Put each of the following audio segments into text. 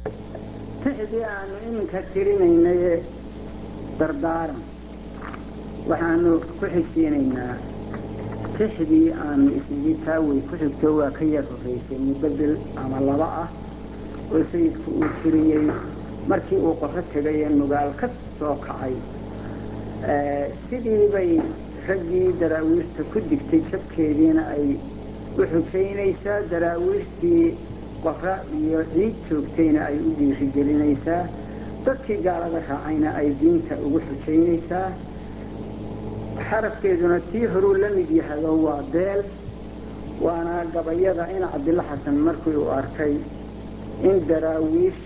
tixdii aanu iminka tirinaynaye dardaaran waxaanu ku xigsiinaynaa tixdii aanu isnigi taawey ku xigto waa ka yar horraysay muddo bil ama laba ah oo sayidku uu tiriyey markii uu qoro tegay ee nugaal ka soo kacay sidii bay raggii daraawiishta ku digtay jabkeediina ay u xujaynaysaa daraawiishtii qora iyo ciid joogtayna ay u dhiirigelinaysaa dadkii gaalada raacayna ay diinta ugu xujaynaysaa xarafkeeduna tii horuu la mid yahado waa deel waana gabayada in cabdilla xasan markii uu arkay in daraawiish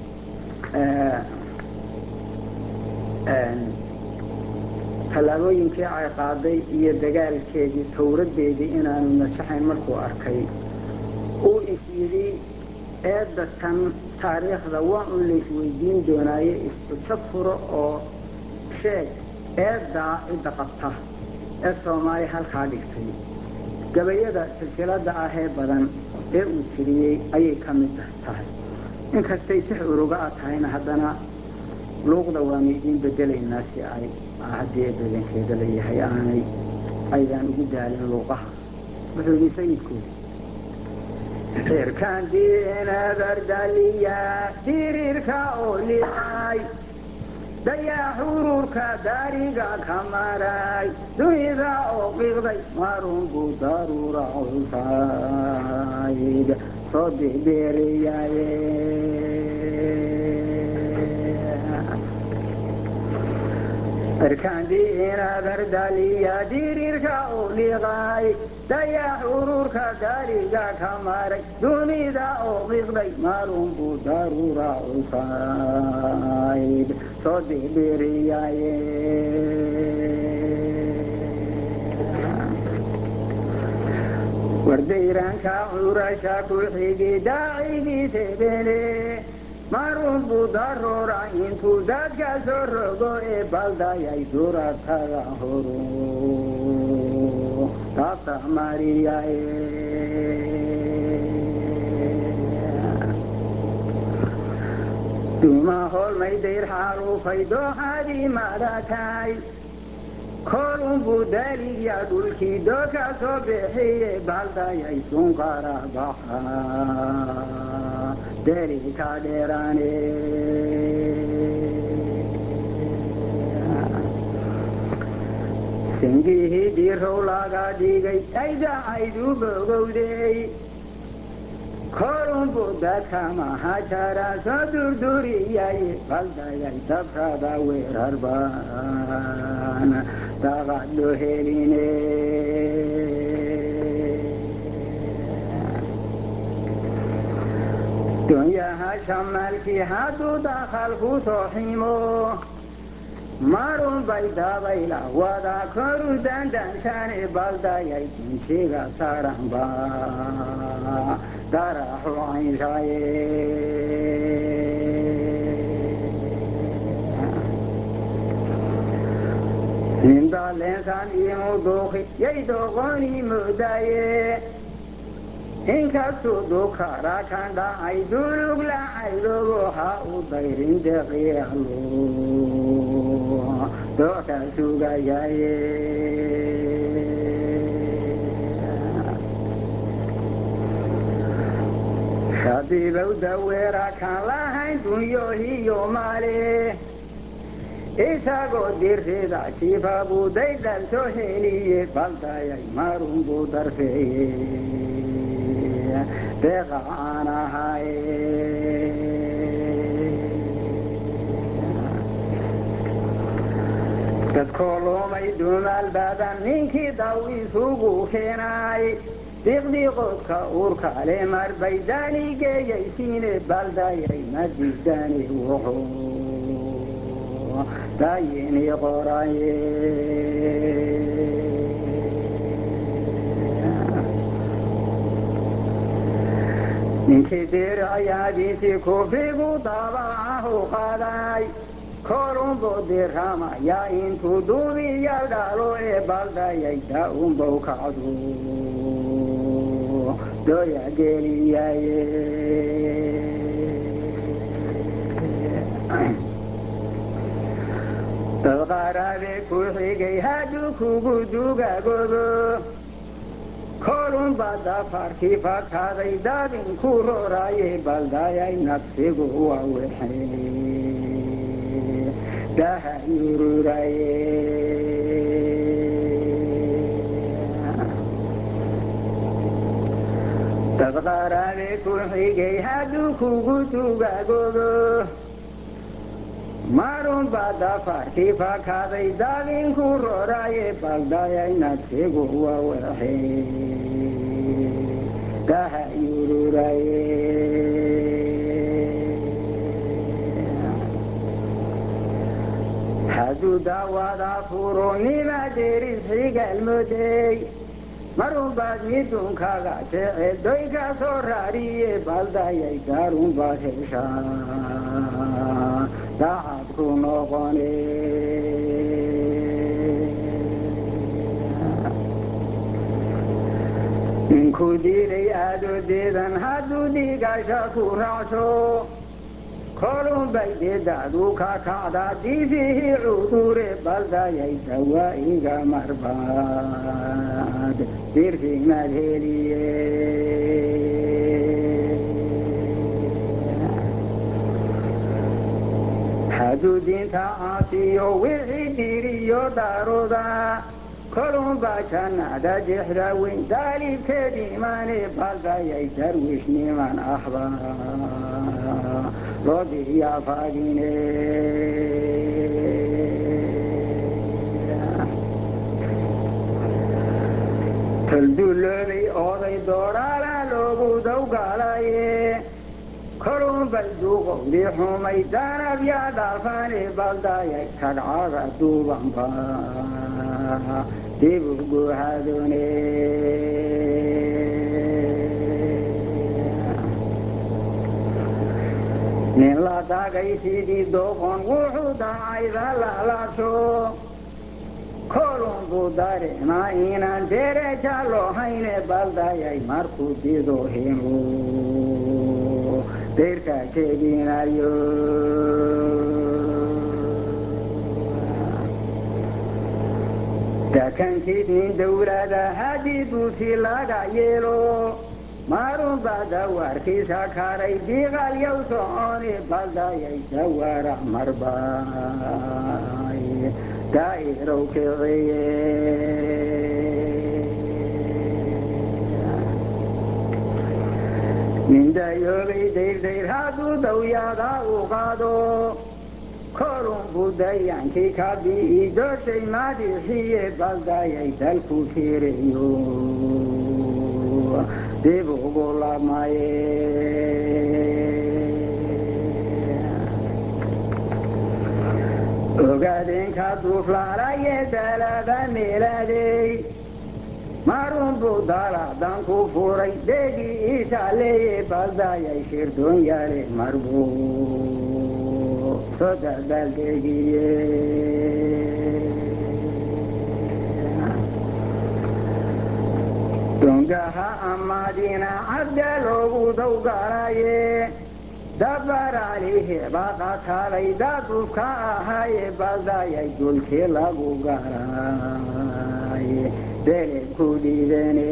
tallaabooyinkii ay qaaday iyo dagaalkeedii tawradeedii inaanu najaxayn markuu arkay uu is yidhi eedda tan taariikhda waa un laysweydiin doonaaye isbujo furo oo sheeg eeddaa cidda qabta ee soomaali halkaa dhigtay gabayada silsilada ahee badan ee uu tiriyey ayay ka mid tahay inkastay tix uruga a tahayna haddana luuqda waanu idiin bedelaynaa si ay haddii ee badankeeda la yahay aanay aydaan ugu daalin luuqaha wuxuu yidhi sayidku xirkaan diinadardaliya diriirka oo liay dayaa xuruurka daariga ka maray dunida oo qiiqday marunbu daruura culsayd soo bibeeriyaye irkaandiinadardaliya diriirka oo liqay dayax ururka daariga ka maray dunida oo qiiqday marunbu daruura culsayd soo bibeeriyaye wardayraanka curasha ku xigi daacigii tebene marunbu daruura intuu dadka soo rogo ee baldayay suratada horu taabta mariyaye duma holmay dayr xaalufay dooxadii madatay kolunbu daligya dhulkii dooka soo bixiye baldayay sunkara baxa delika dheeraane singihii dhiirow laga dhigay aydacaydu bogowday kolunbu dadka mahajara soo durduriyaye baldayay dabrada weerarban daqadho heline dunyaha shamaalkii hadduu dakhal ku soo ximo marun bay dabayla wada koru dandanshaane baldayay dunjiga saranba daraxu caynshaaye nindaleensan imu duuki yay doqoni moodaye inkastuu dukara kan dhacay dulug lacaydogo ha u dayrin deqiyalu dooka sugayaye shabiibow daweera kan lahayn dunyohiyo maale isagoo dirrida jifa buu daydhan soo heliye baldayay marun buu darfeeye deeqa aan ahaye dadkoo loomay dumaal badan ninkii daw isugu keenay diqdiqoodka uurka le marbay daani geeyaysiine baldayay madiidani wuxuu dayini qoraye ninkii dirayaadiisii kufrigu dabacahu qaday korunbu diramaya intuu duubiya dhalo ee baldayay daunbow kacdu doya geliyaye qaraabe ku xigay hadduu kugu dugagoobo kolunba dafarkii fakaaday daadinku roraaye baldayay nafsigu waa wixii daha yururaye dad qaraabe ku xigay hadduu kugu dugagoobo marunba dafarkii fakaaday daadinku roraaye baldayay nafsigu waa wixii daha yururaye hadduu daawada furo nima deris xigaalmodey marunbaad midunkaga jece doy ka soo raariye baldayay gaarunbaad heshaa daacad ku noqone ninkuu diiday aadodeedan hadduu dhiigasha ku raacso kolunbay deedaadu ka kacdaa diifihii cudure baldayay dawaa'iga marbaad dirfimaad heliye hadduu diinta caasiyo wixii dhiiriyo daaroda kolunba jannada jexda weyn daalibkeed imaane baldayay darwiishniman ahba loo diyaafadine tolduloobay ooday dooraala loogu dawgalaye kolunbay duuqowdi xumay danab yaa dhaafaane baldayay kadhcaga duubanba dibu guhadone nin la dagay sidii dooqon wuxuu dacayda lalaasho kolunbuu dareemaa inaan dereja loo hayne baldayay markuu dido hinu deyrka jeedinayo dakankid nin dawlada haddii duusi laga yeelo marunba dawaarkiisa karay diiqalyow socone baldayay dawaara marbay daa'irow kiciye nindayoobay dayrdayr hadduu dawyaada u qaado kolunbuu dayaankii ka bi'i dooshay madixiye baldayay dalku fireyo dib ugu lamaye ogaadeenka duuflaalaye dalaba meelaadey marunbuu daladan ku furay deegii iisaleeye baldayay shirdoon yaale marbuu soo dabaaldegiye dongaha amaadina cabda loogu dawgalaye dabaraalihe baqataalay daadufka ahaaye baldayay dulkii lagu garaye beled ku dhiidane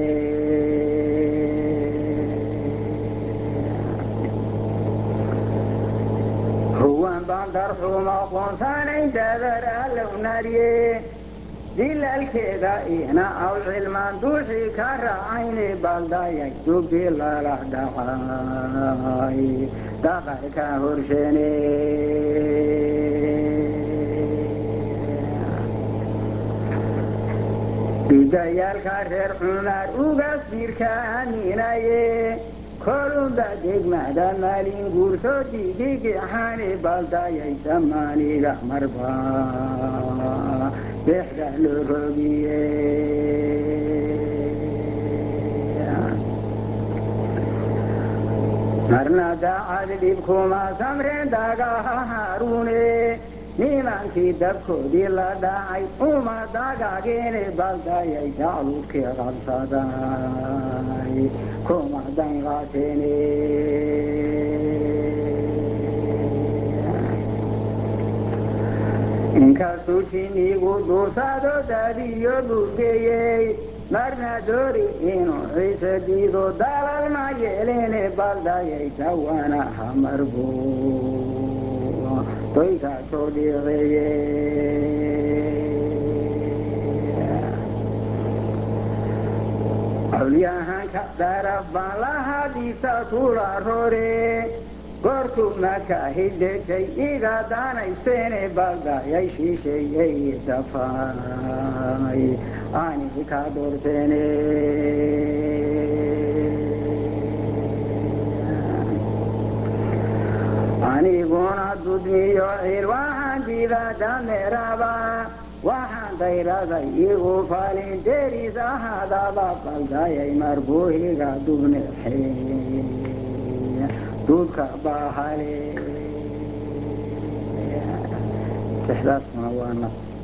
huwan bandarxuma qoonsanayn dadar allownarye dilalkeeda ina aw cilmaan duuxii ka raacayne baldayay dugdi lala dhacay daqarka horshene dudayaalka reer xumaar ugas diirka aaminaye kolunba degmada maalin guurso digigixane baldayay damaaniga marba bexda loo rogiye marna daacad dhibkuma samreen dagaha haarune nimankii dabkoodii la dhacay uma dagageene baldayay dacludkii qabsaday kuma danqaateene inkastuu jinigu duursado daadiyo buurgeeyey marna doori inuu ciise diido dalal ma yeeleene baldayay dawana hamarbu toyka soo dhiiqeeye awliyahanka daraf baan lahadiisa kula rore goortuu maka hidhejay iga daanayseene baldayay shiisheeyey dafay ani ka doorteene aniguna dudmiyo cir waxaan diida dameeraba waxaan dayraday igu falin deris ahaadaba baldayay marbuuhiga dubnexe duudka bahale sexdaasuna waa naf